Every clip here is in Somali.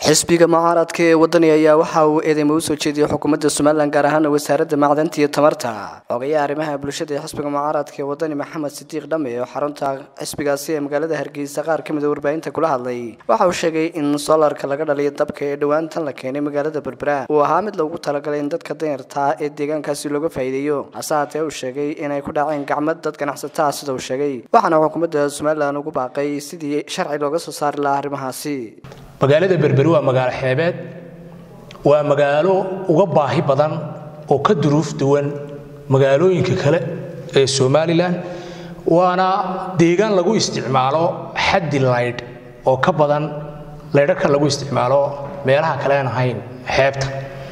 xisbiga mucaaradka ee wadani ayaa waxa uu eedeymo u soo jeediyey xukuumadda somalilan gaar ahaan wasaaradda macdanta iyo tamarta ogayaha arrimaha bulshada ee xisbiga mucaaradka ee wadani maxamed sidiiq dhame oo xarunta xisbigaasi ee magaalada hargeysa qaar ka mid a warbaahinta kula hadlay waxa uu sheegay in soolarka laga dhaliyo dabka ee dhowaantan la keenay magaalada berbera uu ahaa mid loogu talagalay in dadka danyartaa ee deegaankaasi looga faa'iideeyo hase haatee uu sheegay inay ku dhaceen gacmad dad ganacsataa sida uu sheegay waxaana xukuumadda somalilan ugu baaqay sidii sharci looga soo saari lahaa arrimahaasi magaalada berberi waa magaalo xeebeed waa magaalo uga baahi badan oo ka duruuf duwan magaalooyinka kale ee somalilan waana deegaan lagu isticmaalo xaddi laydh oo ka badan laydharka lagu isticmaalo meelaha kalean ahayn xeebta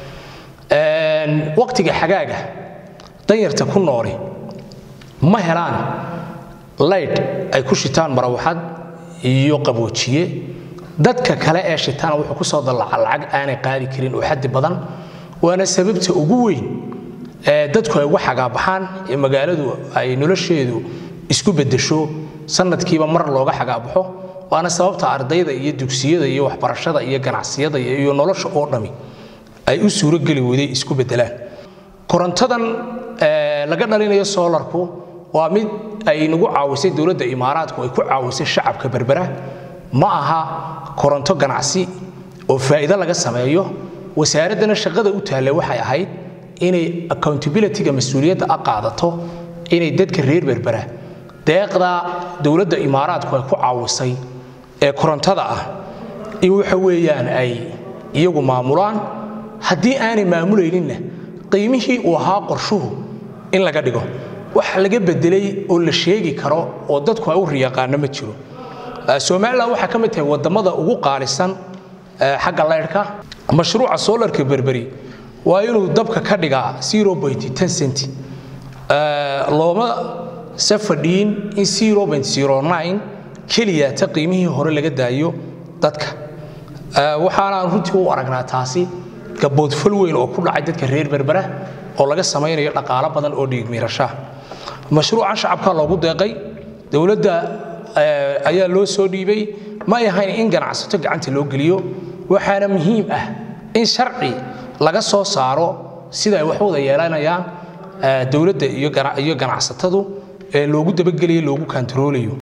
waqtiga xagaaga danyarta ku nooli ma helaan laydh ay ku shitaan marawaxad iyo qaboojiye dadka kale ee shitaana wuxuu ku soo dallaca lacag aanay qaadi karin oo xaddi badan waana sababta ugu weyn ee dadku ay uga xagaabaxaan ee magaaladu ay nolosheedu isku beddesho sanadkiiba mar looga xagaabaxo waana sababta ardayda iyo dugsiyada iyo waxbarashada iyo ganacsiyada iyo nolosha oo dhami ay u suurogeli weyday isku beddelaan korontadan laga dhalinayo soolarku waa mid ay nagu caawisay dowladda imaaraadku ay ku caawisay shacabka berbera ma aha koronto ganacsi oo faa'iido laga sameeyo wasaaraddana shaqada u taalla waxay ahayd inay accountabilityga mas-uuliyadda a qaadato inay dadka reer berbera deeqda dowladda imaaraadku ay ku caawisay ee korontada ah in waxa weeyaan ay iyagu maamulaan haddii aanay maamulayninna qiimihii uu ahaa qorshuhu in laga dhigo wax laga bedelay oo la sheegi karo oo dadku ay u riyaqaano ma jiro somalilan waxaa ka mid tahay wadamada ugu qaalisan xagga laydhka mashruuca solarka berberi waa inuu dabka ka dhigaa cent looma se fadhiin in keliya ta qiimihii hore laga daayo dadka waxaanaan runtii u aragnaa taasi gaboodfal weyn oo ku dhacay dadka reer berbera oo laga samaynayo dhaqaalo badan oo dhiigmiirashaa mashruucan shacabka loogu deeqay dowladda ayaa loo soo dhiibay ma ay ahayn in ganacsato gacanta loo geliyo waxaana muhiim ah in sharci laga soo saaro sida ay wax wada yeelanayaan dowladda iyo ganacsatadu ee loogu dabagelayo loogu kantaroolayo